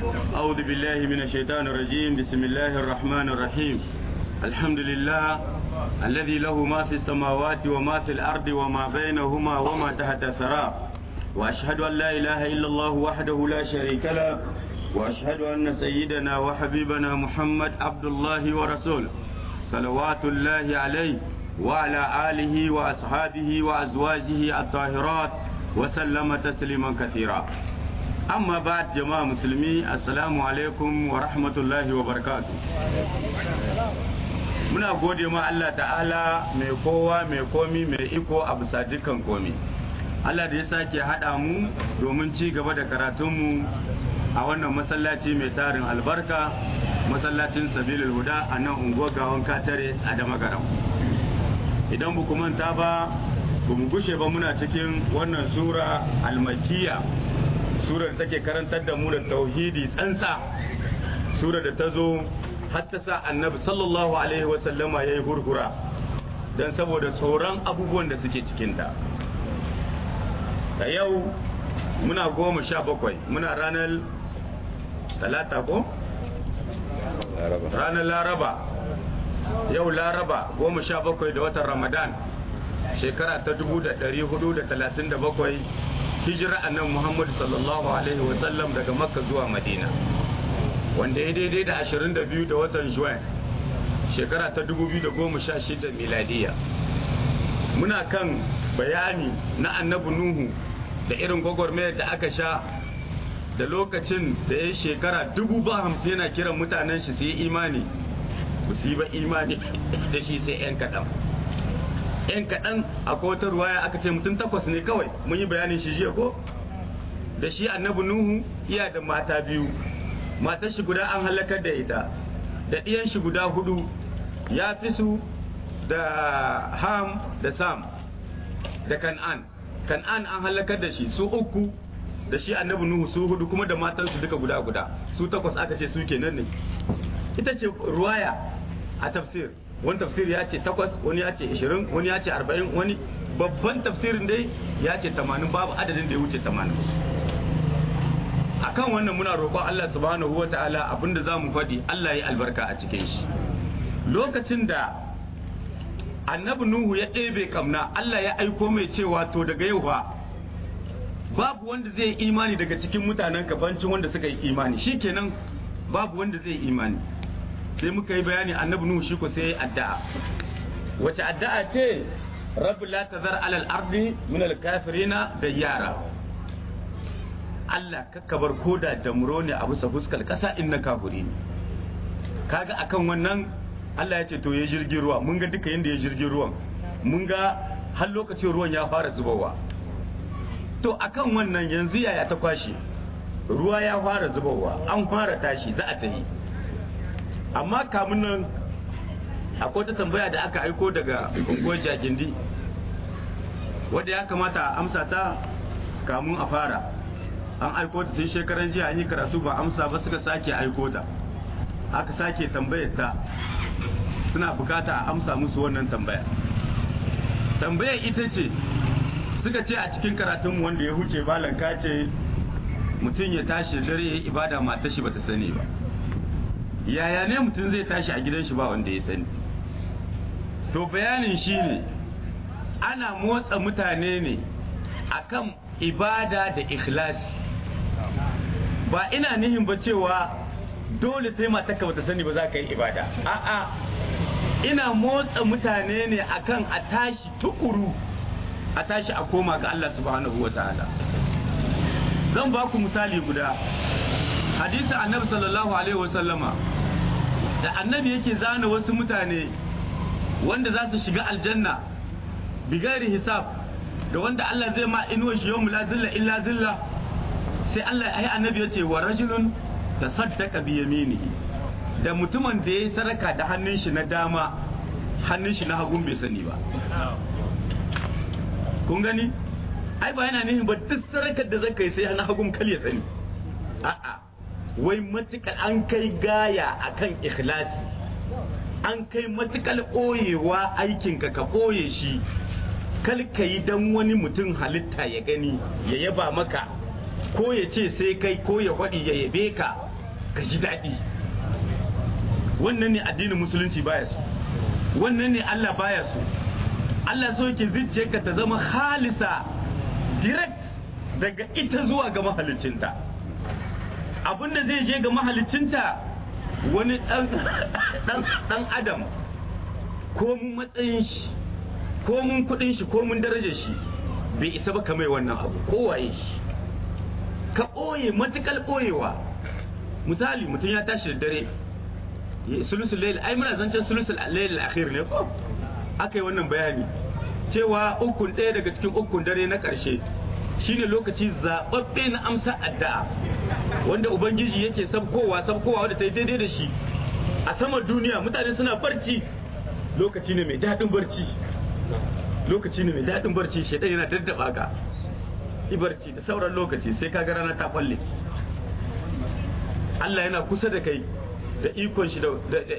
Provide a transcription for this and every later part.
أعوذ بالله من الشيطان الرجيم بسم الله الرحمن الرحيم الحمد لله الذي له ما في السماوات وما في الأرض وما بينهما وما تحت الثرى وأشهد أن لا إله إلا الله وحده لا شريك له وأشهد أن سيدنا وحبيبنا محمد عبد الله ورسوله صلوات الله عليه وعلى آله وأصحابه وأزواجه الطاهرات وسلم تسليما كثيرا أما بعد جماعة مسلمي السلام عليكم ورحمة الله وبركاته muna gode ma Allah ta'ala mai kowa mai komi mai iko a bisa dukkan komi Allah da ya sake haɗa mu domin ci gaba da karatunmu a wannan masallaci mai tarin albarka masallacin sabilul huda a nan unguwar gawon katare a damagaram idan bu manta ba ba mu gushe ba muna cikin wannan sura almakiya surar da take karantar da mu da tauhidi tsantsa surar da ta zo har ta sa annabi sallallahu alaihi wasallama ya yi hurhura don saboda tsoron abubuwan da suke cikinta da yau muna goma sha bakwai muna ranar talata ko? ranar laraba yau laraba goma sha bakwai da watan ramadan shekara ta dubu da dari hudu da talatin da bakwai hijira annan muhammadu sallallahu alaihi wasallam daga makka zuwa madina wanda ya daidai da ashirin da biyu da watan juwan shekara ta dubu biyu da goma sha shida miladiya muna kan bayani na annabi nuhu da irin gwagwarmayar da aka sha da lokacin da ya shekara dubu ba hamsin yana kiran mutanen shi su yi imani ba su yi ba imani da shi sai 'yan kaɗan yan kaɗan akwai wata ruwaya aka ce mutum takwas ne kawai mun yi bayanin shi jiya ko da shi annabi nuhu iya da mata biyu matar shi guda an halakar da ita da ɗiyan shi guda hudu ya fi su da ham da sam da kan'an kan'an an halakar da shi su uku da shi annabi nuhu su hudu kuma da matansu duka guda guda su takwas aka ce su kenan ne ita ce ruwaya a tafsir wani tafsir ya ce takwas wani ya ce ishirin wani ya ce arba'in wani babban tafsirin dai ya ce tamanin babu adadin da ya wuce tamanin akan wannan muna roƙon Allah subhanahu wata'ala abinda za mu faɗi Allah ya albarka a cikin shi lokacin da annabi nuhu ya ɗebe kamna Allah ya aiko mai cewa to daga yau ba babu wanda zai imani daga cikin mutanen kabancin wanda suka yi imani shikenan babu wanda zai imani sai muka yi bayani annabi nuhu shi ko sai addu'a wace addu'a ce rabbi la tazar alal ardi min al kafirina da yara Allah kakka bar koda da muro ne a bisa fuskar kasa in na kafiri ne kaga akan wannan Allah ya ce to ya jirgin ruwa mun ga duka yanda ya jirgin ruwan mun ga har lokacin ruwan ya fara zubowa to akan wannan yanzu yaya ta kwashe ruwa ya fara zubowa an fara tashi za a tafi amma kamun nan akwai ta tambaya da aka aiko daga unguwar jagindi wadda ya kamata a amsa ta kamun a fara an aiko ta tun shekaran jiya an yi karatu ba amsa ba suka sake aiko ta aka sake tambayar ta suna bukata a amsa musu wannan tambaya tambayar ita ce suka ce a cikin karatun wanda ya huce balanka ce mutum ya tashi dare ya ibada matar shi bata sani ba yaya ne mutum zai tashi a gidan shi ba wanda ya sani to bayanin shi ne ana motsa mutane ne akan ibada da ikhlasi ba ina nihin ba cewa dole sai matarka bata sani ba za ka yi ibada a'a ina motsa mutane ne akan a tashi tukuru a tashi a koma ga Allah subhanahu wa ta'ala zan ba ku misali guda hadisi annabi sallallahu alaihi wasallama da annabi yake zana wasu mutane wanda za su shiga aljanna bigari hisab da wanda Allah zai ma inuwa shi yau la zilla illa zilla sai Allah ai annabi ya ce wa rajulun tasaddaqa bi yaminihi da mutumin da yayi sadaka da hannun shi na dama hannun shi na hagun bai sani ba kun gani ai ba yana nihin ba duk sarakar da zaka yi sai na hagun kal ya sani a'a wai matukar an kai gaya akan ikhlasi an kai matukar ɓoyewa aikinka ka ɓoye shi kal ka yi dan wani mutum halitta ya gani ya yaba maka ko ya ce sai kai ko ya faɗi ya yabe ka ka ji daɗi wannan ne addinin musulunci baya so wannan ne Allah baya so Allah so yake zuciyarka ta zama halisa direct daga ita zuwa ga mahalicinta abinda zai je ga mahalicinta wani dan adam ko mun matsayin shi ko mun kudin shi ko mun darajar shi bai isa ba kamar wannan abu ko waye shi ka ɓoye matukar ɓoyewa misali mutum ya tashi da dare sulusul layl ai muna zancen sulusul layl akhir ne ko aka yi wannan bayani cewa ukun ɗaya daga cikin ukun dare na ƙarshe shine lokaci zaɓaɓɓe na amsa addu'a wanda ubangiji yake sabkowa sabkowa wanda ta yi daidai da shi a saman duniya mutane suna barci lokaci ne mai daɗin barci lokaci ne mai daɗin barci shaidan yana daddaba ka ibarci da sauran lokaci sai ka ga rana ta falle Allah yana kusa da kai da ikon shi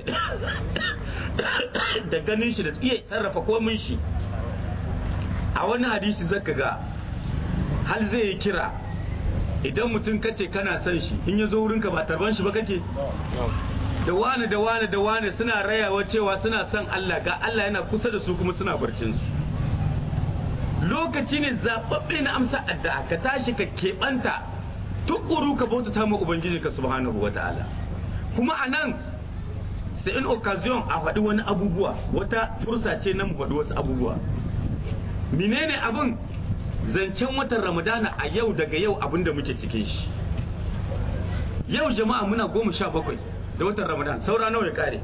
da ganin shi da iya sarrafa komin shi a wani hadisi zaka ga hal zai yi kira idan mutum kace kana son shi in ya zo wurinka ba tarban shi ba kake da wane da wane da wane suna rayawa cewa suna son Allah ga Allah yana kusa da su kuma suna barcin su lokaci ne zababbe na amsa addu'a ka tashi ka keɓanta tukuru ka bautata ma ubangiji ka subhanahu wataala kuma a nan sai in occasion a faɗi wani abubuwa wata fursa ce na mu faɗi wasu abubuwa menene abin zancen watan ramadana a yau daga yau abin da muke cikin shi yau jama'a muna goma sha bakwai da watan ramadan saura nawa ya kare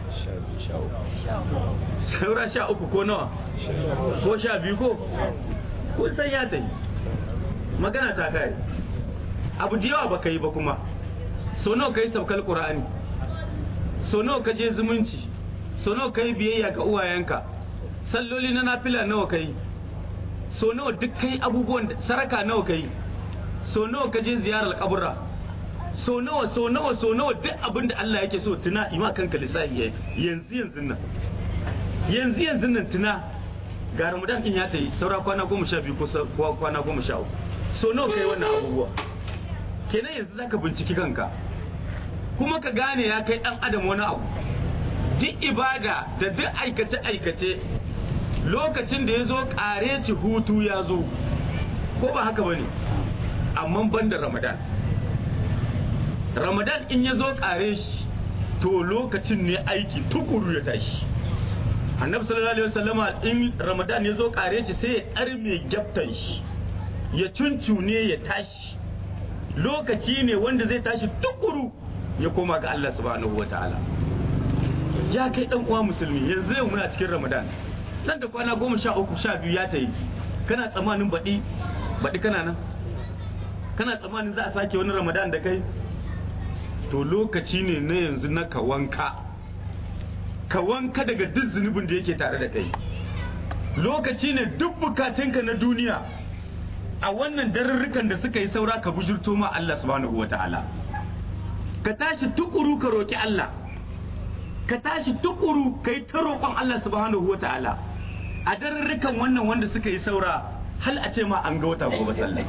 saura sha uku ko nawa ko sha biyu ko kun san ya tafi magana ta kare abu da yawa baka yi ba kuma so nawa ka yi saukar qur'ani so nawa ka je zumunci so nawa ka yi biyayya ga uwayenka salloli na nafila nawa ka yi so nawa duk kai abubuwan saraka nawa ka yi so nawa ka je ziyarar kabura so nawa so nawa so nawa duk abin da Allah yake so tuna ima kanka lissafi yanzu yanzu nan yanzu yanzu nan tuna ga ramadan din ya tayi saura kwana goma sha biyu ko kwana goma sha uku so nawa kai wannan abubuwa kenan yanzu zaka binciki kanka kuma ka gane ya kai dan adam wani abu duk ibada da duk aikace aikace lokacin da ya zo kare ci hutu ya zo ko ba haka bane amma ban da ramadan ramadan in ya zo kare shi to lokacin ne aiki tukuru ya tashi annabi sallallahu alaihi wasallama in ramadan ya zo kare shi sai ya arme gyaftan shi ya cuncune ya tashi lokaci ne wanda zai tashi tukuru ya koma ga Allah subhanahu wataala ya kai dan uwa musulmi yanzu yau muna cikin ramadan nan da kwana goma sha uku sha biyu ya tayi kana tsammanin baɗi baɗi kana nan kana tsammanin za a sake wani ramadan da kai to lokaci ne na yanzu na ka wanka ka wanka daga duk zunubin da yake tare da kai lokaci ne duk bukatunka na duniya a wannan darurrukan da suka yi saura ka bujurto ma Allah subhanahu wa ta'ala ka tashi tukuru ka roki Allah ka tashi tukuru ka yi ta roƙon Allah subhanahu wa ta'ala a darurrukan wannan wanda suka yi saura hal a ce ma an ga wata gobe sallah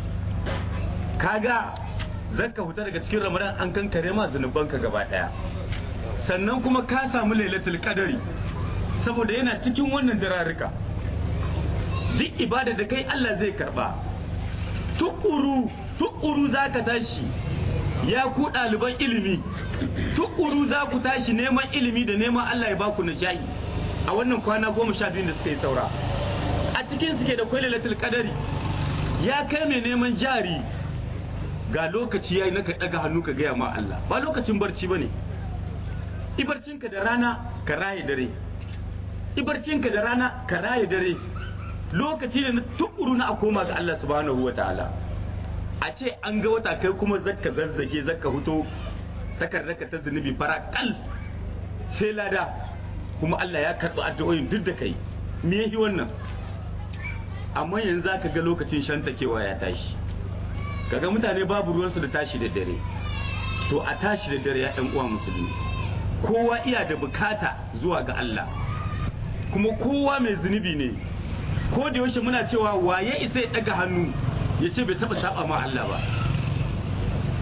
kaga zaka fita daga cikin ramadan an kankare ma zunubanka gaba daya sannan kuma ka samu lailatul qadari saboda yana cikin wannan dararruka duk ibada da kai Allah zai karba tukuru tukuru zaka tashi ya ku ɗaliban ilimi tukuru za ku tashi neman ilimi da neman Allah ya baku nishaɗi a wannan kwana goma sha biyu da suka yi saura a cikin suke da kwai lailatul qadari ya kai mai neman jari ga lokaci yayi na ka daga hannu ka gaya ma Allah ba lokacin barci bane ibarcinka da rana ka raye dare ibarcinka da rana ka raye dare lokaci ne na tukuru na a koma ga Allah subhanahu wataala a ce an ga wata kai kuma zakka zazzage zakka huto takardarka ta zunubi fara kal sai lada kuma Allah ya karɓi addu'o'in duk da kai me yahi wannan amma yanzu zaka ga lokacin shantakewa ya tashi kaga mutane babu ruwansu da tashi da dare to a tashi da dare ya ɗan uwa musulmi kowa iya da bukata zuwa ga Allah kuma kowa mai zunubi ne ko da yaushe muna cewa waye isa ya daga hannu ya ce bai taba saba ma Allah ba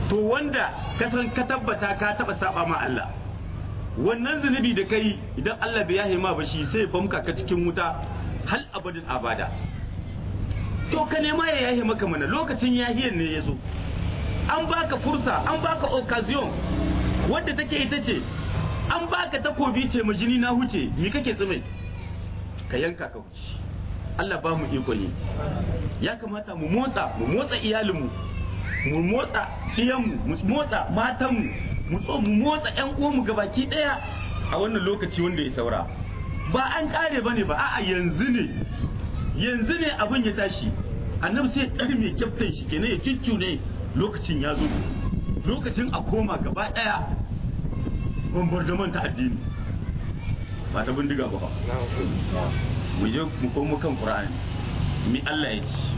to wanda ka san ka tabbata ka taba saba ma Allah wannan zunubi da kai idan Allah bai yahe ma ba shi sai bamka ka cikin wuta hal abadin abada to ka nema ya yahe maka mana lokacin yahiyan ne ya zo an baka fursa an baka occasion wadda take ita ce an baka takobi ce ma jini na huce me kake tsume ka yanka ka wuce Allah ba mu iko ne ya kamata mu motsa mu motsa iyalinmu mu motsa iyanmu mu motsa matanmu mu tso mu motsa ƴan uwanmu gabaki ɗaya a wannan lokaci wanda ya saura ba an kare bane ba a'a yanzu ne yanzu ne abin ya tashi annabi sai ɗari mai kyaftan shi kenan ya ciccu ne lokacin ya zo lokacin a koma gaba ɗaya bombardaman ta addini ba ta bindiga ba mu je mu komo kan qur'ani mi Allah ya ce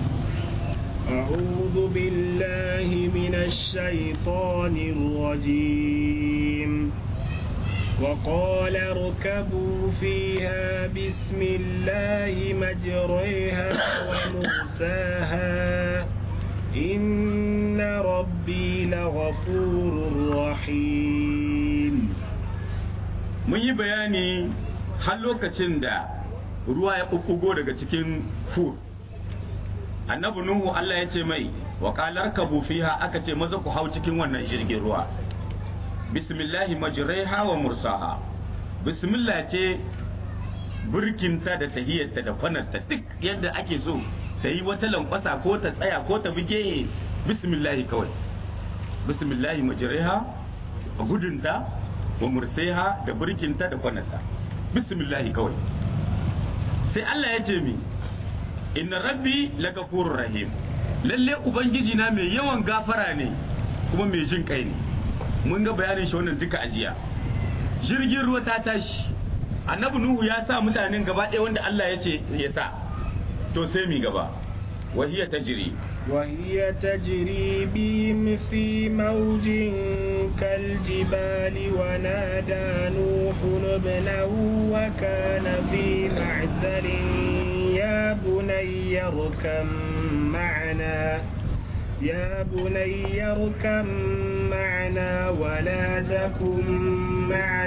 أعوذ بالله من الشيطان الرجيم وقال اركبوا فيها بسم الله مجريها ومرساها إن ربي لغفور رحيم mun yi bayani har lokacin da ruwa ya ɓuɓɓugo daga cikin fur annabi nuhu Allah ya ce mai wa qalar kabu fiha aka ce maza ku hau cikin wannan jirgin ruwa bismillahi majraiha wa mursaha bismillah ce burkinta da tahiyyarta da kwanarta duk yadda ake so ta yi wata lankwasa ko ta tsaya ko ta buge bismillahi kawai bismillahi majraiha a gudunta wa murseha da burkinta da kwanarta bismillahi kawai sai Allah ya ce mi inna rabbi lagafurur rahim lalle ubangiji na mai yawan gafara ne kuma mai jin kai ne mun ga bayanin shi wannan duka ajiya jirgin ruwa ta tashi annabi nuhu ya sa mutanen gaba ɗaya wanda Allah ya ce ya sa to sai mi gaba wahiya tajri وهي تجري بهم في موج كالجبال ونادى نوح ابنه وكان في معزل يا بني اركم معنا يا بني اركم معنا ولا تكن مع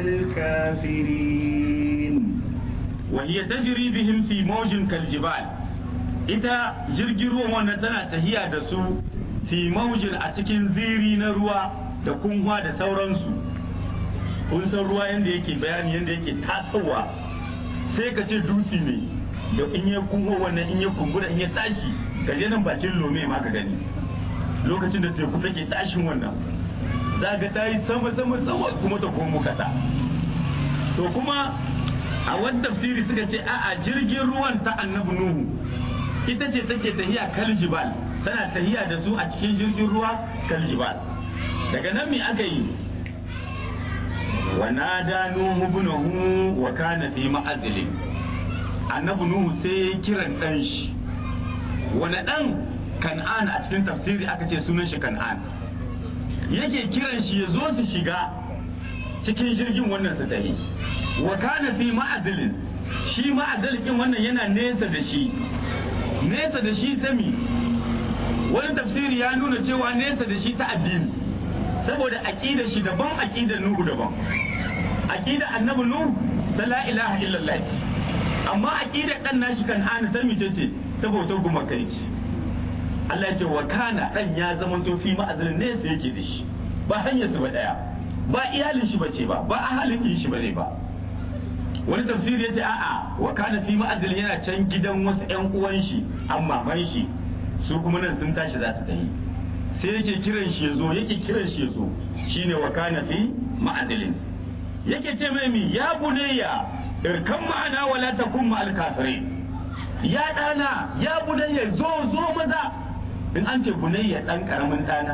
الكافرين وهي تجري بهم في موج كالجبال ita jirgin ruwan wannan tana tahiya da su fi maujin a cikin ziri na ruwa da kunwa da sauransu kun san ruwa yadda yake bayani yadda yake tasowa sai ka ce dutse ne da in ya kunwa wannan in ya kumbura in ya tashi ka je nan bakin lome ma ka gani lokacin da teku take tashin wannan za ga ta yi sama sama sama kuma ta komo kasa to kuma a wani tafsiri suka ce a'a jirgin ruwan ta annabi nuhu ita ce take tahiya kaljibal tana tahiya da su a cikin jirgin ruwa kaljibal daga nan me aka yi wa nada nuhu ibnahu wa kana fi ma'azilin annabi nuhu sai kiran dan shi wani dan kan'an a cikin tafsiri aka ce sunan shi kan'an yake kiran shi ya zo su shiga cikin jirgin wannan su tahi wa kana fi ma'azilin shi ma'azilikin wannan yana nesa da shi nesa da shi ta mi wani tafsiri ya nuna cewa nesa da shi ta addini saboda aqidar shi daban aqidar nuhu daban aqidar annabi nuhu ta la ilaha illallah ce amma aqidar dan nashi kan ana ta mice ce ta bautar gumakai ce Allah ya ce wa kana dan ya zama to fi ma'azalin nesa yake da shi ba hanyar su ba daya ba iyalin shi bace ba ba ahalin shi bane ba wani tafsiri ya ce a'a wa kana fi ma'adil yana can gidan wasu ƴan uwan shi amma man shi su kuma nan sun tashi za su tafi sai yake kiran shi yazo yake kiran shi yazo shine wa kana fi ma'adilin yake ce mai mi ya bunayya irkan ma'ana wala takun ma'al kafirin ya dana ya bunayya zo zo maza in an ce bunayya dan karamin dana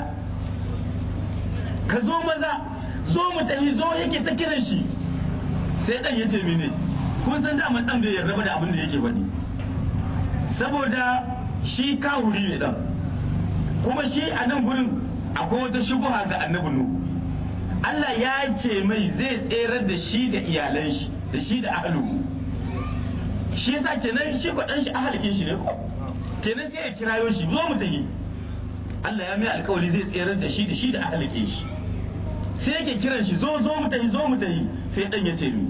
ka zo maza zo mu tafi zo yake ta kiran shi sai dan yace mene kun san daman dan bai yarda da abin da yake faɗi saboda shi kawuri ne dan kuma shi a nan gurin akwai wata shubuha ga annabi nu Allah ya ce mai zai tserar da shi da iyalan shi da shi da ahlu shi yasa kenan shi ko dan shi ahalikin shi ne ko kenan sai ya kirayo shi zo mu tafi Allah ya mai alkawari zai tserar da shi da shi da ahalike shi sai yake kiran shi zo zo mu tafi zo mu tafi sai dan ya ce ni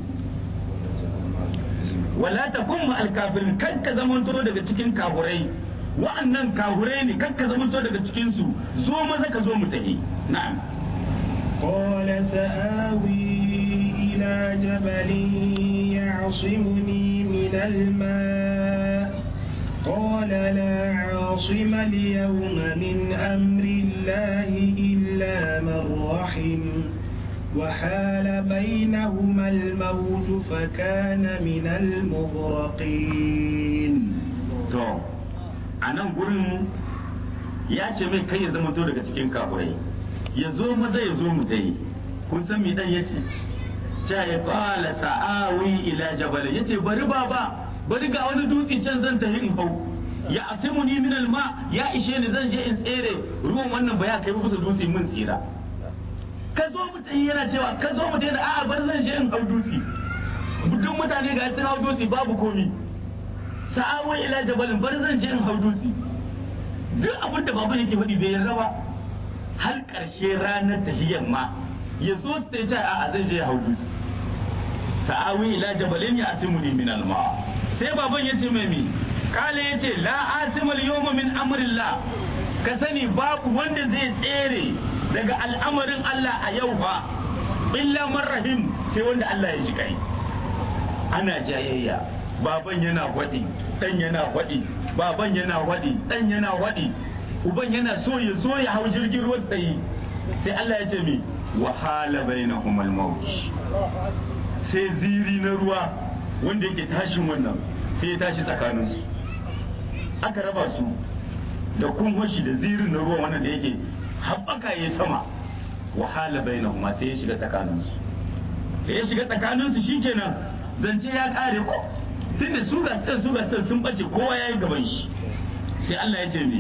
wala takun ma alkafirin kan ka zamanto daga cikin kafurai wa'annan kafurai ne kan ka zamanto daga cikin su zo maza ka zo mu tafi na'am قال سآوي إلى جبل يعصمني من الماء قال لا عاصم اليوم من أمر الله إلا من رحم وحال بينهما الموج فكان من المغرقين to a nan gurin ya ce mai kai ya zama to daga cikin kafurai ya zo maza ya zo mu dai kun san me dan yace cha ya qala sa'awi ila jabal yace bari baba bari ga wani dutse can zan tafi in hau ya asimuni min alma ya ishe ni zan je in tsere ruwan wannan ba ya kai kusa dutse mun tsira ka zo mu tafi yana cewa ka zo mu tafi da a'a bar zan je in hau dutse duk mutane ga sun hau dutse babu komi sa'awi ila jabalin bar zan je in hau dutse duk abin da baban yake faɗi bai yarda ba har ƙarshe ranar tafiyan ma ya zo ta ce a zai je hau dutse sa'awi ila jabalin ya asimuni min alma sai baban ya ce mai mi kale ya ce la asimal yawma min amrillah ka sani babu wanda zai tsere daga al'amarin Allah a yau ba illa man rahim sai wanda Allah ya shi kai ana jayayya baban yana faɗi ɗan yana faɗi baban yana faɗi ɗan yana faɗi uban yana so ya zo ya hau jirgin ruwa tsaye sai Allah ya ce mi wahala bainahum al-maut sai ziri na ruwa wanda yake tashin wannan sai ya tashi tsakaninsu aka raba su da kunhoshi da zirin na ruwa wannan da yake haɓaka ya sama wahala bainahum sai ya shiga tsakaninsu da ya shiga tsakaninsu shikenan zance ya kare ko tunda su gasar su gasar sun bace kowa ya yi gaban shi sai Allah ya ce mi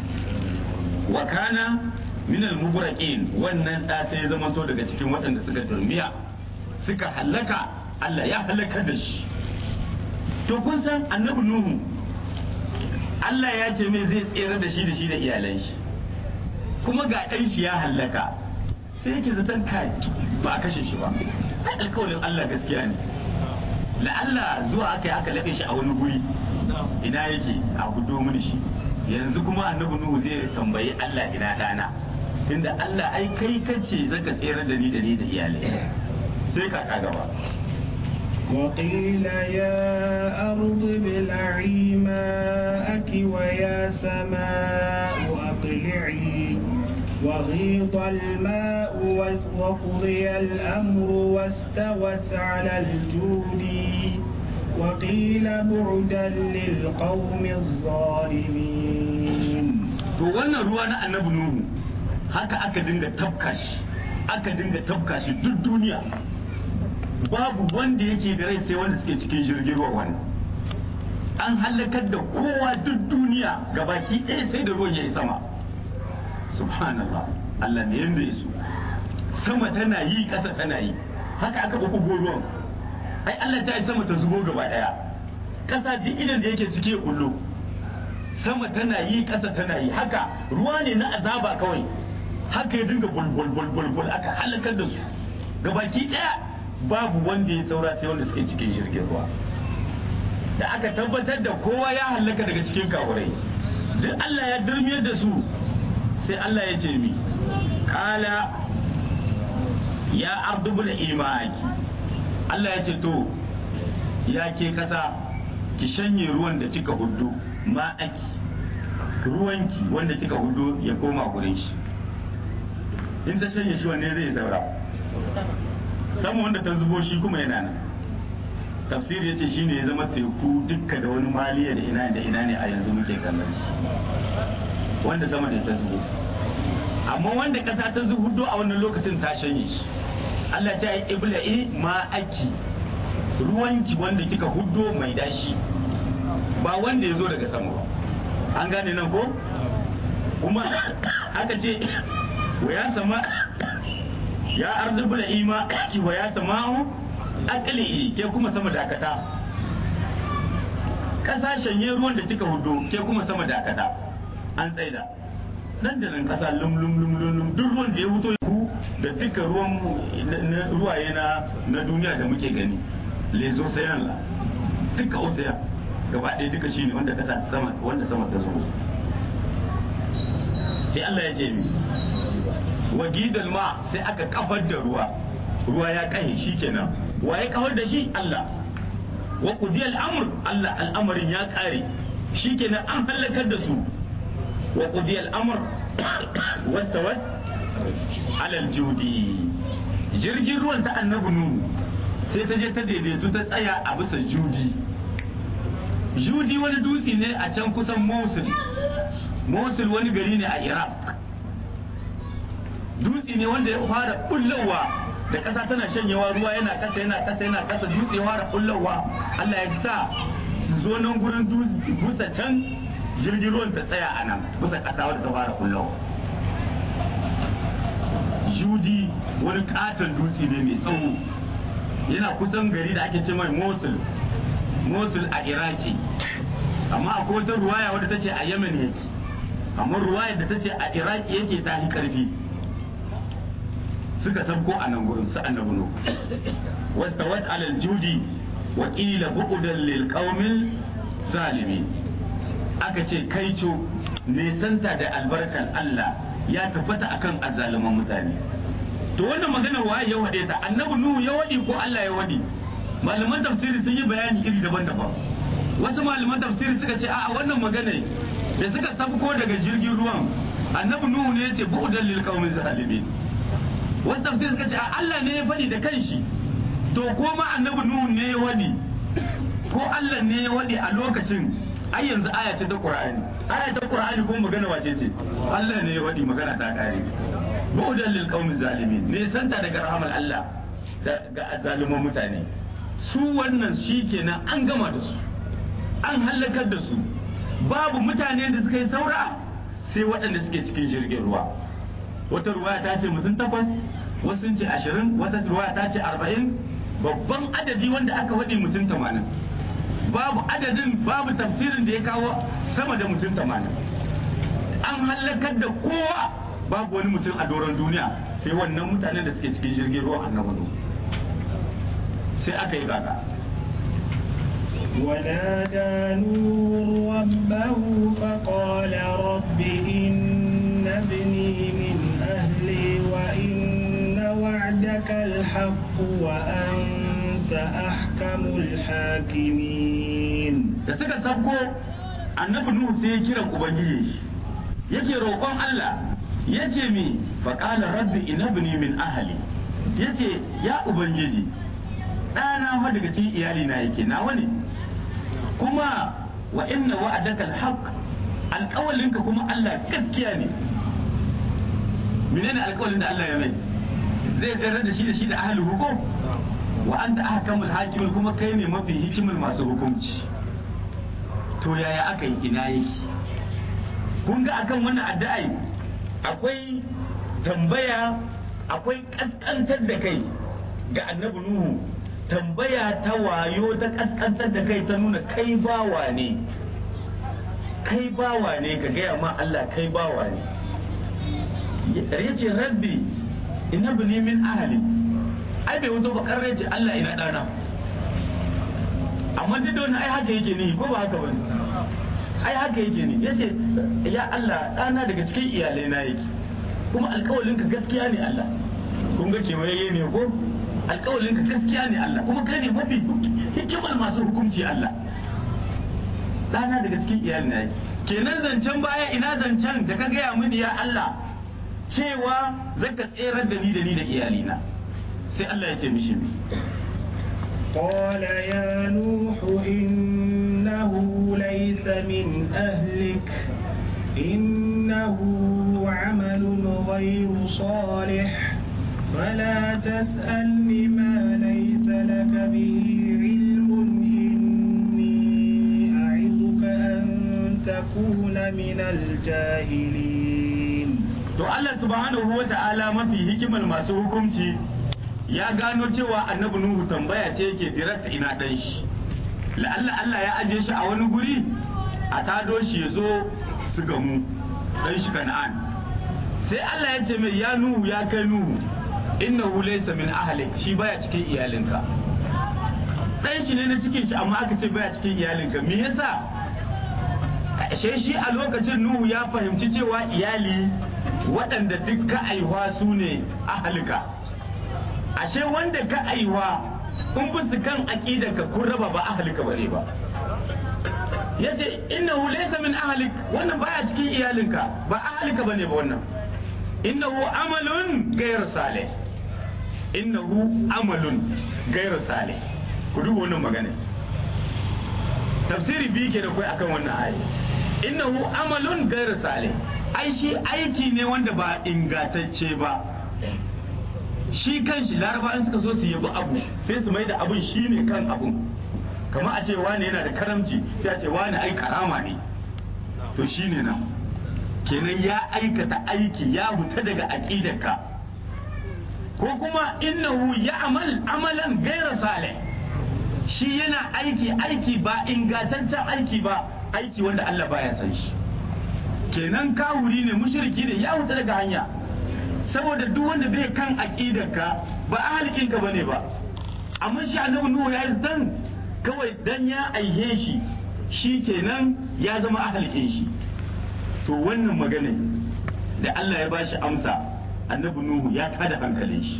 wa kana min al wannan da sai ya zama to daga cikin waɗanda suka durmiya suka halaka Allah ya halaka da shi to kun san annabi nuhu Allah ya ce mai zai tsere da shi da shi da iyalan shi kuma ga ɗan shi ya halaka sai yake zaton kai ba a kashe shi ba ai alƙawarin Allah gaskiya ne la'alla zuwa aka yi aka laɓe shi a wani guri ina yake a gudo mini shi yanzu kuma annabi nuhu zai tambayi Allah ina ɗana tunda Allah ai kai kace zaka tsere da ni da ni da iyalai sai ka ka gaba وقيل يا أرض ابلعي ماءك ويا سماء أقلعي وغيض الماء وقضي الأمر واستوت على الجود وقيل بعدا للقوم الظالمين to wannan ruwa na annabi nuhu haka aka dinga tafka shi aka dinga tafka shi duk duniya babu wanda yake da rai sai wanda suke cikin jirgin ruwa wani an halakar da kowa duk duniya gabaki ɗaya sai da ruwan ya yi sama subhanallah Allah ne yanda ya so sama tana yi ƙasa tana yi haka aka ɓuɓɓugo ruwan ai Allah ta yi sama ta zubo gaba ɗaya ƙasa duk idan da yake cike kullu sama tana yi ƙasa tana yi haka ruwa ne na azaba kawai haka ya dinga bulbul bulbul bul aka halakar da su gabaki ɗaya babu wanda ya saura sai wanda suke cikin jirgin ruwa da aka tabbatar da kowa ya halaka daga cikin kafurai duk Allah ya durmiyar da su sai Allah ya ce mi kala ya ardubul imaki Allah ya ce to ya ke kasa ki shanye ruwan da kika hudu ma'aki ruwanki wanda kika hudu ya koma gurin shi in ta shanye shi wanne zai saura sama wanda ta zubo shi kuma yana nan tafsir ya ce shi ne ya zama teku dukka da wani maliya da ina da ina ne a yanzu muke kallon shi wanda sama da ta zubo amma wanda kasa ta zubo a wannan lokacin ta shanye shi Allah ta yi ibla'i ma aki ruwanki wanda kika huddo mai dashi ba wanda ya zo daga sama ba an gane nan ko kuma aka ce wa ya sama ya ardu bula ima ki wa ya sama'u akali ke kuma sama dakata kasashen yin ruwan da kika hudu ke kuma sama dakata an tsaida nan da nan kasa lum lum lum lum lum duk ruwan da ya fito ku da duka ruwan ruwaye na na duniya da muke gani les océans la duka ocean gaba ɗaya duka shine wanda kasa sama wanda sama ta zo sai Allah ya ce mi wa gidal ma sai aka kafar da ruwa ruwa ya kai shikenan wa ya kafar da shi Allah wa qudiyal amr Allah al'amarin ya kare shikenan an halakar da su wa qudiyal amr wastawat ala aljudi jirgin ruwan ta annabi nuhu sai ta je ta daidaitu ta tsaya a bisa judi judi wani dutse ne a can kusan mosul mosul wani gari ne a iraq dutse ne wanda ya fara kullowa da ƙasa tana shanyewa ruwa yana ƙasa yana ƙasa yana ƙasa dutse ya fara kullowa Allah ya sa su zo nan gurin dutse can jirgin ruwan ta tsaya a nan bisa ƙasa wadda ta fara kullowa judi wani katon dutse ne mai tsawo yana kusan gari da ake ce mai mosul mosul a iraki amma akwai wata ruwaya wadda ta ce a yemen yake amma ruwayar da ta ce a iraki yake ta yi karfi suka sabko a nan gurin su annabi nu wastawat alal judi wa qila bu'dan lil qaumil zalimin aka ce kaico nesanta da albarkan Allah ya tabbata akan azzaluman mutane to wannan magana waye ya wade ta annabi nuhu ya wadi ko Allah ya wadi malaman tafsiri sun yi bayani iri daban-daban wasu malaman tafsiri suka ce a'a wannan magana da suka sabko daga jirgin ruwan annabi nuhu ne yace bu'dan lil qaumi zalimin wasu tafsiri suka ce a Allah ne ya faɗi da kanshi to ko ma annabi nuhu ne ya wadi ko Allah ne ya wadi a lokacin ai yanzu aya ce ta Qur'ani aya ta Qur'ani ko magana wace ce Allah ne ya wadi magana ta kare bu'dan lil qaumi zalimin ne santa daga rahmar Allah ga zaliman mutane su wannan shikenan an gama da su an halakar da su babu mutane da suka yi saura sai waɗanda suke cikin jirgin ruwa wata ruwaya ta ce mutum takwas wasu sun ce ashirin wata ruwaya ta ce arba'in babban adadi wanda aka waɗi mutum tamanin babu adadin babu tafsirin da ya kawo sama da mutum tamanin an halakar da kowa babu wani mutum a doron duniya sai wannan mutanen da suke cikin jirgin ruwa annabi sai aka yi gaga ونادى نور ربه فقال رب إن ابني من أهلي وإن وعدك الحق وأنت أحكم الحاكمين da suka sabko annabi nuhu sai ya kira ubangiji shi yake roƙon Allah yace mi faqala rabbi inabni min ahli yace ya ubangiji ɗana fa daga cikin iyali na yake nawa ne kuma wa inna wa'adaka alhaq alƙawalinka kuma Allah gaskiya ne menene alƙawalin da Allah ya mai zai tsere da shi da shi da ahli hukum wa anta ahkamul hakimin kuma kai ne mafi hikimar masu hukunci to yaya aka yi ina yake kun ga akan wannan addu'ai akwai tambaya akwai kaskantar da kai ga annabi nuhu tambaya ta wayo ta kaskantar da kai ta nuna kai bawa ne kai bawa ne ka gaya ma Allah kai bawa ne ya ce rabbi ina bini min ahali ai bai wuto bakar ce Allah ina dana amma duk da wani ai haka yake ni ko ba haka bane ai haka yake ni yace ya Allah dana daga cikin iyalai na yake kuma alƙawalin ka gaskiya ne Allah kun ga kewaye ne ko alƙawalin ka gaskiya ne Allah kuma kai ne mafi hikimar masu hukunci Allah dana daga cikin iyalai na yake kenan zancen baya ina zancen da ka gaya mini ya Allah cewa zaka tserar da ni da ni da iyalina sai Allah ya ce mishi قال يا نوح إنه ليس من أهلك إنه عمل غير صالح فلا تسألني ما ليس لك به علم إني أعظك أن تكون من الجاهلين to Allah subhanahu wa ta'ala mafi hikimar masu hukunci ya gano cewa annabi Nuhu tambaya ce yake direct ina dan shi la'alla Allah ya aje shi a wani guri a tado shi ya zo su gamu dan shi Kana'an sai Allah ya ce mai ya nuhu ya kai nuhu innahu laysa min ahlik shi baya cikin iyalinka dan shi ne na cikin shi amma aka ce baya cikin iyalinka me yasa ashe shi a lokacin nuhu ya fahimci cewa iyali waɗanda duk ka aiwa su ne ahalika ashe wanda ka aiwa in bisu kan aqidarka kun raba ba ahalika bane ba yace innahu laysa min ahlik wannan baya cikin iyalinka ba ahalika bane ba wannan innahu amalun ghayr salih innahu amalun ghayr salih ku duba wannan magana tafsiri biyu ke da kai akan wannan ayi innahu amalun ghayr salih ai shi aiki ne wanda ba ingantacce ba shi kanshi laraba in suka so su yabi abu sai su mai da abun shine kan abun kamar a ce wani yana da karamci sai a ce wani ai karama ne to shine nan kenan ya aikata aiki ya huta daga aqidarka ko kuma innahu ya'mal amalan ghayra salih shi yana aiki aiki ba ingantaccen aiki ba aiki wanda Allah baya san shi kenan kawuri ne mushriki ne ya huta daga hanya saboda duk wanda bai kan aqidarka ba ahlikinka bane ba amma shi annabi nuhu ya yi dan kawai dan ya aihe shi shi kenan ya zama ahlikin shi to wannan magana da Allah ya bashi amsa annabi nuhu ya tada hankalin shi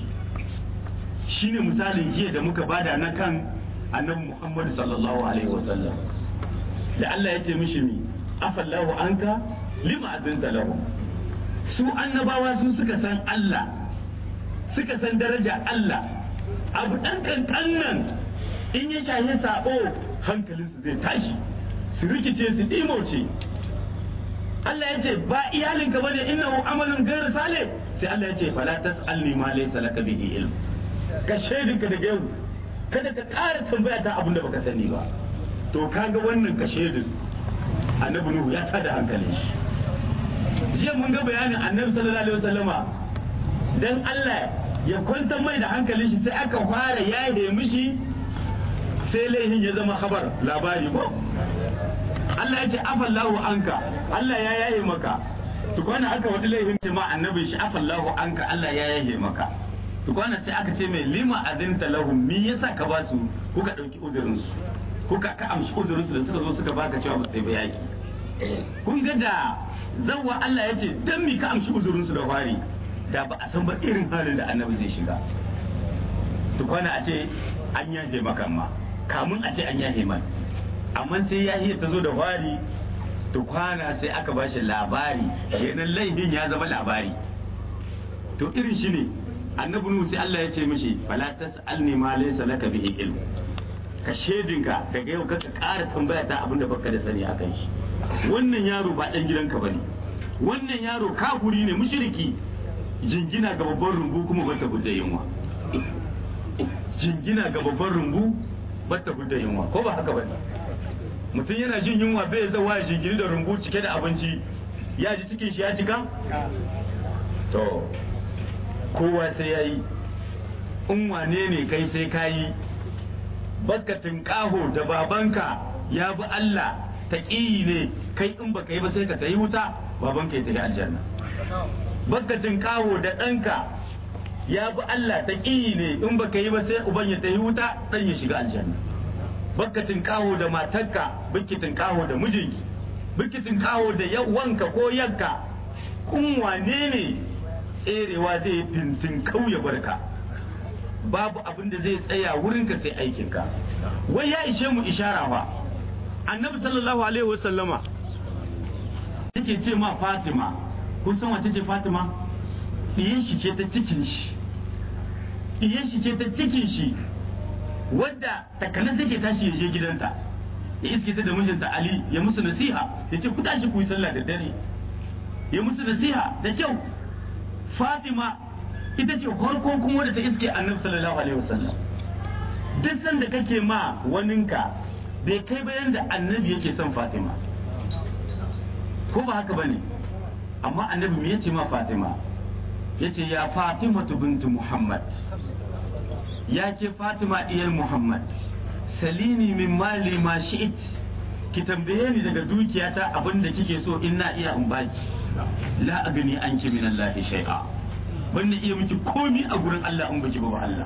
shine misalin jiya da muka bada na kan annabi Muhammad sallallahu alaihi wasallam da Allah ya ce mishi mi afallahu anka lima azinta lahum su annabawa su suka san Allah suka san daraja Allah abu dan kankan nan in ya shahi sabo hankalinsu zai tashi su rikice su dimoce Allah ya ce ba iyalinka bane innahu amalun ghairu salih sai Allah ya ce fala tasalni ma laysa laka bihi ilm ka shaidinka daga yau kada ka ƙara tambaya ta abin da baka sani ba to kaga wannan ka shaidin annabi nuhu ya tada hankalin shi jiya mun ga bayanin annabi sallallahu alaihi wasallama dan Allah ya kwantar mai da hankalin shi sai aka fara yaye mishi sai laihin ya zama khabar labari ko Allah ya ce afallahu anka Allah ya yaye maka tukwana aka wani laifin ce ma annabi shi afallahu anka Allah ya yaye maka tukwana sai aka ce mai lima azinta lahum me yasa ka ba su kuka dauki uzurin su kuka ka amshi uzurin su da suka zo suka baka cewa ba sai ba yaki kun ga da zawwa Allah ya ce dan mi ka amshi uzurin su da fari da ba a san ba irin halin da annabi zai shiga tukwana a ce an yaje maka ma kamun a ce an yaje man amma sai yahiya ta zo da fari tukwana sai aka ba shi labari kenan laifin ya zama labari to irin shi ne annabi nuhu sai Allah ya ce mishi fala tas'alni ma laysa laka bihi ilm ka shedinka daga yau kaka ƙara tambaya ta abinda baka da sani akan shi wannan yaro ba dan gidanka bane wannan yaro kafuri ne mushriki jingina ga babban rumbu kuma bata gudda yunwa jingina ga babban rumbu bata gudda yunwa ko ba haka bane mutum yana jin yunwa bai zawa ya jingiri da rumbu cike da abinci ya ji cikin shi ya cika to kowa sai ya yi in wane ne kai sai ka yi bakatin kaho da babanka ya bi Allah ta ne kai in baka yi ba sai ka ta yi wuta babanka ya tafi aljanna bakatin kaho da ɗanka ya bi Allah ta ne in baka yi ba sai uban ya tafi wuta ɗan ya shiga aljanna bakatin kaho da matarka bikitin kaho da mijinki bikitin kaho da wanka ko yanka kun wane ne tserewa zai fintin kauye barka babu abin da zai tsaya wurinka sai aikinka wai ya ishe mu ishara fa annabi sallallahu alaihi wasallama yake ce ma fatima kun san wace ce fatima diyan shi ce ta cikin shi diyan shi ce ta cikin shi wadda takanas yake tashi ya je gidanta ya iske ta da mijinta ali ya musu nasiha ya ce ku tashi ku yi sallah da dare ya musu nasiha da kyau Fatima ita ce farko kuma da ta iske annabi sallallahu alaihi wasallam duk sanda kake ma waninka bai kai bayan da annabi yake son Fatima ko ba haka bane amma annabi me yace ma Fatima yace ya Fatima bintu Muhammad ya ke Fatima diyar Muhammad salini min mali ma shi'it ki tambaye ni daga dukiyata abin da kike so in na iya in baki la agni anki min Allah shay'a ban na iya miki komi a gurin Allah in baki ba Allah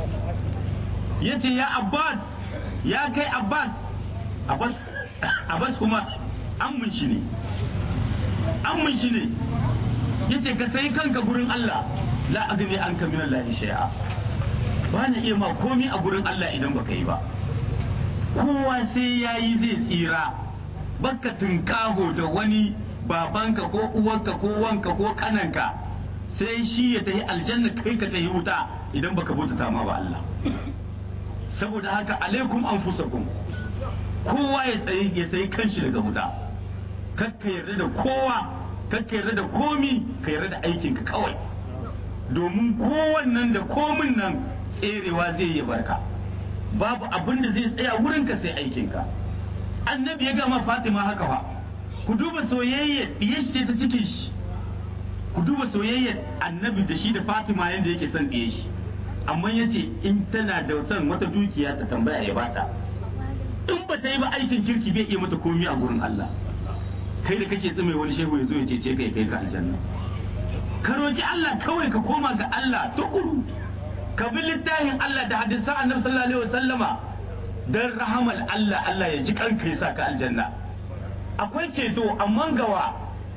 yace ya Abbas ya kai Abbas Abbas Abbas kuma ammun shi ne ammun shi ne yace ka sai kanka gurin Allah la agni anka min Allah shay'a ba na iya ma komi a gurin Allah idan baka yi ba kowa sai yayi zai tsira baka tunkaho da wani babanka ko uwanka ko wanka ko kananka sai shi ya tafi aljanna kai ka tafi wuta idan baka bauta ma ba Allah saboda haka alaikum anfusakum kowa ya tsaye ya tsaye kanshi daga wuta kakka yarda da kowa kakka yarda da komi ka yarda da aikinka kawai domin kowannan da komin nan tserewa zai yi barka babu abin da zai tsaya wurinka sai aikinka annabi ya gama fatima haka fa ku duba soyayya ɗiye shi ta cikin shi ku duba soyayya annabi da shi da fatima yadda yake son ɗiye shi amma ya ce in tana da son wata dukiya ta tambaya ya bata in ba ta yi ba aikin kirki bai iya mata komi a gurin Allah kai da kake tsime wani shehu ya zo ya cece kai kai ka aljanna ka roki Allah kawai ka koma ga Allah tukuru ka bi littafin Allah da hadisan annabi sallallahu alaihi wasallama dan rahamal Allah Allah ya ji kanka ya saka aljanna akwai ceto amma gawa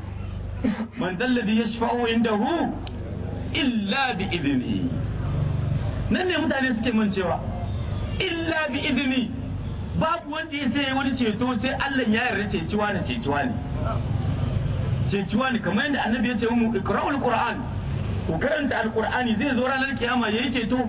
man dalladhi yashfa'u indahu illa bi idni nan ne mutane suke mancewa illa bi idni babu wanda ya sai wani ceto sai Allah ya yarda ceciwa ne ceciwa ne ceciwa ne kamar yadda annabi ya ce mu ikra'ul qur'an ku karanta alqur'ani zai zo ranar kiyama yayi ceto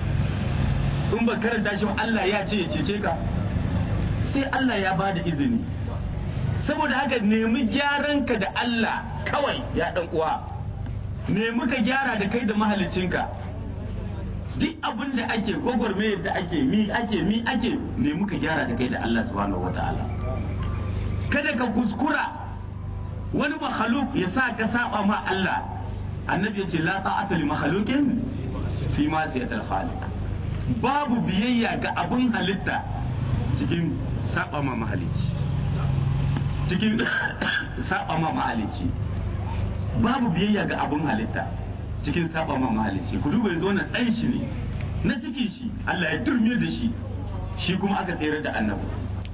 in ba karanta shi Allah ya ce ya cece ka sai Allah ya ba da izini saboda haka nemi gyaran ka da Allah kawai ya dan uwa nemi ka gyara da kai da mahalicinka duk abin da ake gwagwarmayar da ake mi ake mi ake nemi ka gyara da kai da Allah subhanahu wataala kada ka kuskura wani makhluk ya sa ka saba ma Allah annabi ya ce la ta'ata li makhluqin fi ma siyatal khaliq babu biyayya ga abin halitta cikin saba ma mahalici cikin saba ma mahalici babu biyayya ga abin halitta cikin saba ma mahalici ku duba yanzu wannan ɗan shi ne na cikin shi Allah ya turme da shi shi kuma aka tsere da annabi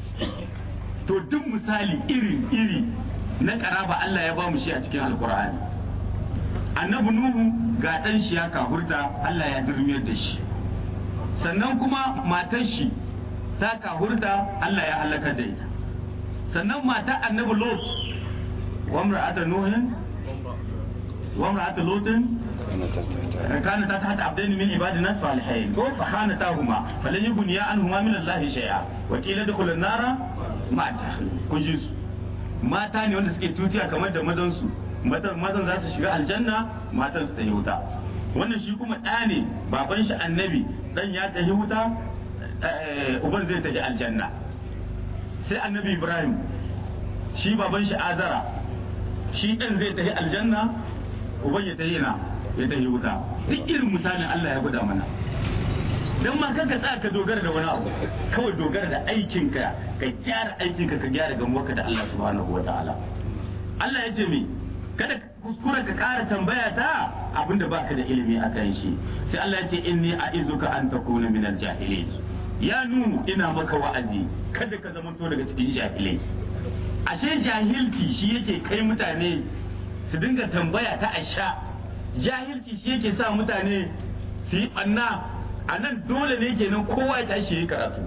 to duk misali iri iri na karaba Allah ya ba mu shi a cikin alkur'ani annabi nuhu ga ɗan shi ya kahurta Allah ya turme da shi sannan kuma matar shi ta kahurta Allah ya halaka da ita sannan matar annabi lot wa imra'ata nuhin wa imra'ata lutin كانت تحت عبدين من عبادنا الصالحين فخانتاهما فلن يغنيا عنهما من الله شيئا وقيل ادخل النار ما دخل كجيس mata ne wanda suke tutiya kamar da mazansu mazan za su shiga aljanna matan su ta yi wuta wannan shi kuma ɗa ne baban shi annabi dan ya tafi wuta uban zai tafi aljanna sai annabi ibrahim shi baban shi azara shi ɗan zai tafi aljanna uban ya tafi na ya tafi wuta duk irin misalin allah ya gwada mana don ma kanka tsaya ka dogara da wani abu kawai dogara da aikinka ka gyara aikinka ka gyara gamuwarka da allah subhanahu wa ta'ala allah ya ce mi kada kuskura ka kara tambaya ta abinda baka da ilimi a kan shi sai Allah ya ce inni a'izuka an takuna min al-jahilin ya nunu ina maka wa'azi kada ka zamanto daga cikin jahilai ashe jahilci shi yake kai mutane su dinga tambaya ta asha jahilci shi yake sa mutane su yi banna a nan dole ne kenan kowa ya tashi yi karatu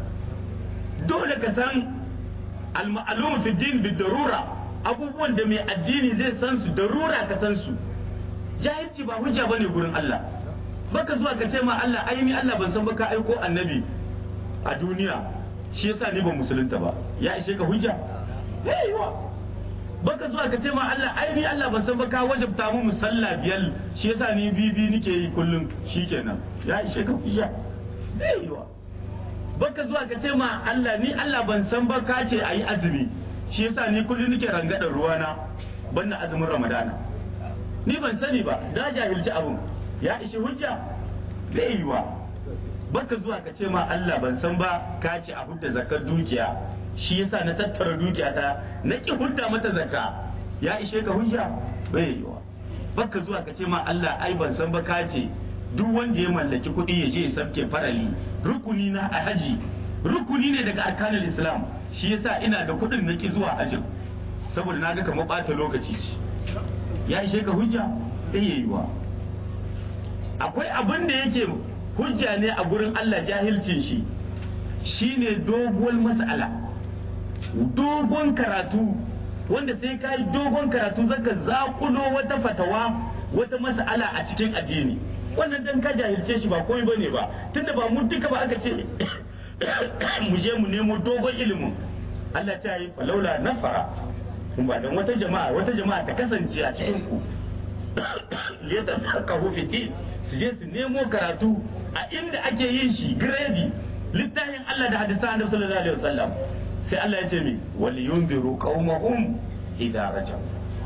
dole ka san al-ma'lum fi din bi darura abubuwan da mai addini zai san su darura ka san su jahilci ba hujja bane gurin Allah baka zuwa ka ce ma Allah ai ni Allah ban san ba ka aiko annabi a duniya shi yasa ni ban musulunta ba ya ishe ka hujja yayiwa baka zuwa ka ce ma Allah ai ni Allah ban san ba ka wajabta mu musalla biyar shi yasa ni bibi nike yi kullum shikenan ya ishe ka hujja yayiwa baka zuwa ka ce ma Allah ni Allah ban san ba ka ce ayi azumi shi yasa ni kullum nake rangadar ruwana banna azumin ramadana ni ban sani ba da jahilci abun ya ishi hujja bai yiwa baka zuwa ka ce ma Allah ban san ba ka ce a hudda zakar dukiya shi yasa na tattara dukiya ta na ki hudda mata zakka ya ishe ka hujja bai yiwa baka zuwa ka ce ma Allah ai ban san ba ka ce duk wanda ya mallaki kuɗi ya je ya sabke farali rukuni na a haji rukuni ne daga arkanul islam shi yasa ina da kuɗin na ki zuwa hajjin saboda na ga kamar ɓata lokaci ce ya ishe ka hujja ɗaya yiwa akwai abin da yake hujja ne a gurin Allah jahilcin shi shine doguwar mas'ala dogon karatu wanda sai ka yi dogon karatu zaka zakulo wata fatawa wata mas'ala a cikin addini wannan dan ka jahilce shi ba komai bane ba tunda ba mu duka ba aka ce mu je mu nemo dogon ilimin Allah ta yi falaula nafara ba dan wata jama'a wata jama'a ta kasance a cikin ku liyata sakahu fi din su je su nemo karatu a inda ake yin shi gredi littafin Allah da hadisan Annabi sallallahu alaihi wasallam sai Allah ya ce mi wal yunziru qaumahum idza rajau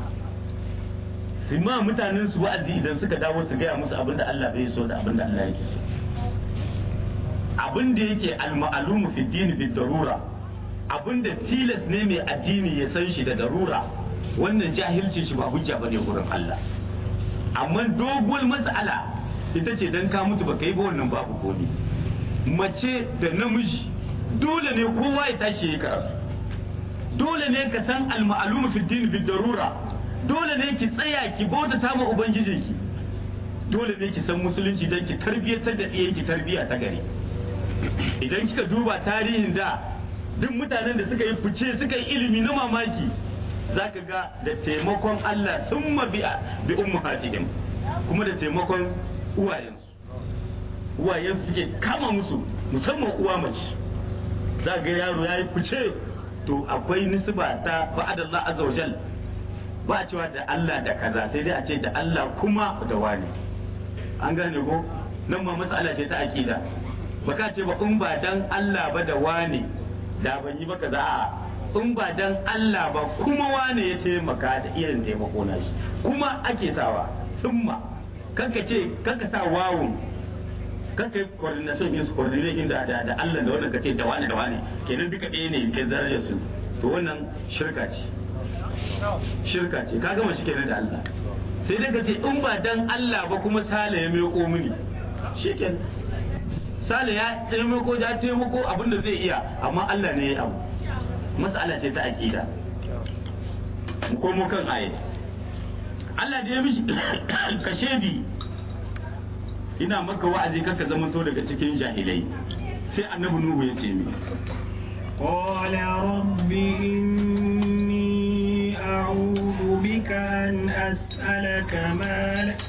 su ma mutanen su wa'azi idan suka dawo su gaya musu abin da Allah bai so da abin da Allah yake so abin da yake al-ma'lumu fi din bi darura abin da tilas ne mai addini ya san shi da darura wannan jahilci shi ba hujja bane gurin Allah amma doguwar mas'ala ita ce dan ka mutu baka yi ba wannan babu komi mace da namiji dole ne kowa ya tashi ya karatu dole ne ka san al-ma'lumu fi din bi darura dole ne ki tsaya ki bauta ta ma ubangijinki dole ne ki san musulunci don ki tarbiyyatar da ɗiyanki tarbiyya ta gari idan kika duba tarihin da duk mutanen da suka yi fice suka yi ilimi na mamaki za ka ga da taimakon Allah sun bi bi ummahatihim kuma da taimakon uwayensu uwayensu suke kama musu musamman uwa mace za ga yaro ya yi fice to akwai nisba ta ba'adallah azza wajal ba a cewa da Allah da kaza sai dai a ce da Allah kuma da wani an gane ko nan ma matsala ce ta aqida baka ce ba in ba dan Allah ba da wani da ban yi ba kaza a in ba dan Allah ba kuma wani ya taimaka da irin taimako na shi kuma ake sawa summa kanka ce kanka sa wawun kanka yi coordination yin coordination da da Allah da wannan kace da wani da wani kenan duka ɗaya ne ke darajar su to wannan shirka ce shirka ce ka gama shi kenan da Allah sai dai ka ce in ba dan Allah ba kuma sale ya meko mini shikenan sale ya taimako ya taimako abin da zai iya amma Allah ne ya abu mas'ala ce ta aqida mu komo kan aye Allah da ya mishi kashedi ina maka wa'azi kaka zamanto daga cikin jahilai sai annabi nuhu ya ce mi قال رب إني أعوذ بك أن أسألك ما ل...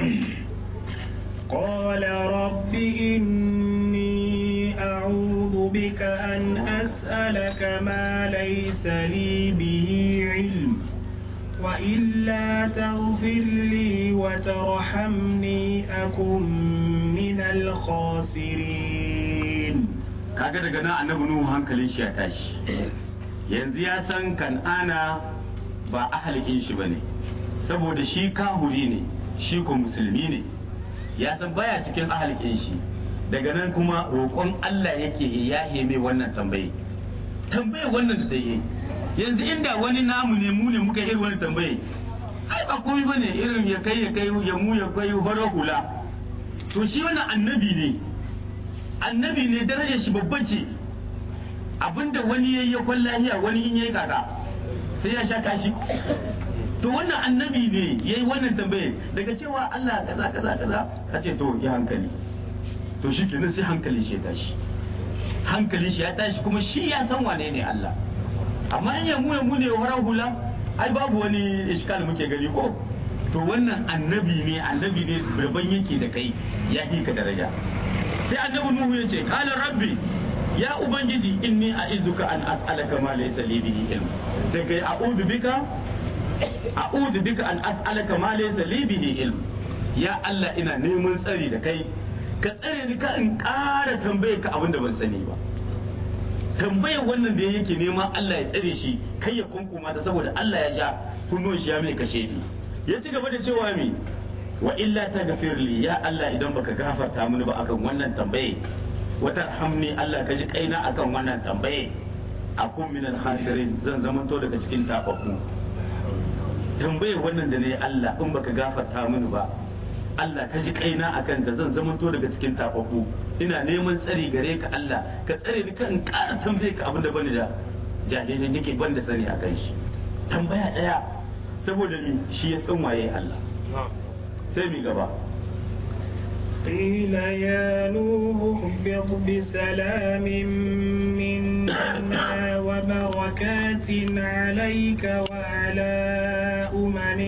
قال رب إني أعوذ بك أن أسألك ما ليس لي به علم وإلا تغفر لي وترحمني أكن من الخاسرين kaga daga nan annabi nuhu hankalin shi ya tashi yanzu ya san kan'ana ba ahalikin shi bane saboda shi kahuri ne shi ko musulmi ne ya san baya cikin ahalikin shi daga nan kuma roƙon Allah yake ya mai wannan tambaye tambaye wannan da yi yanzu inda wani namu ne mu ne muka irin wani tambaye ai ba komai bane irin ya kai ya kai ya mu ya kai horo hula to shi wannan annabi ne annabi ne darajar shi babban ce abinda wani yayi ya kwan lahiya wani in yayi kaka sai ya sha kashi to wannan annabi ne yayi wannan tambaye daga cewa Allah kaza kaza kaza ka ce to ya hankali to shi kenan sai hankali shi ya tashi hankali shi ya tashi kuma shi ya san wane ne Allah amma in yamu yamu ne horar hula ai babu wani iskal muke gani ko to wannan annabi ne annabi ne rabban yake da kai ya ka daraja sai annabi nuhu ya ce qala rabbi ya ubangiji inni a'izuka an as'alaka ma laysa li bihi ilm daga a'udhu bika a'udhu bika an as'alaka ma laysa li bihi ilm ya Allah ina neman tsari da kai ka tsare ni ka in ƙara tambaye ka abin da ban sani ba tambayar wannan da yake neman Allah ya tsare shi kai ya kunkuma ta saboda Allah ya ja kunnon shi ya mai kashe ni ya ci gaba da cewa mi wa illa ta gafirli ya Allah idan baka gafarta mini ba akan wannan tambaye wata hamni Allah ka ji kaina akan wannan tambaye akun min al-khasirin zan zamanto daga cikin tababbu tambayar wannan da ne Allah in baka gafarta mini ba Allah ka ji kaina akan da zan zamanto daga cikin tababbu ina neman tsari gare ka Allah ka tsare ni kan ƙara tambaye ka abin da bani da jahilin yake ban da sani akan shi tambaya daya saboda ni shi ya san waye Allah sai mi gaba قيل يا نوح اهبط بسلام منا وبركات عليك وعلى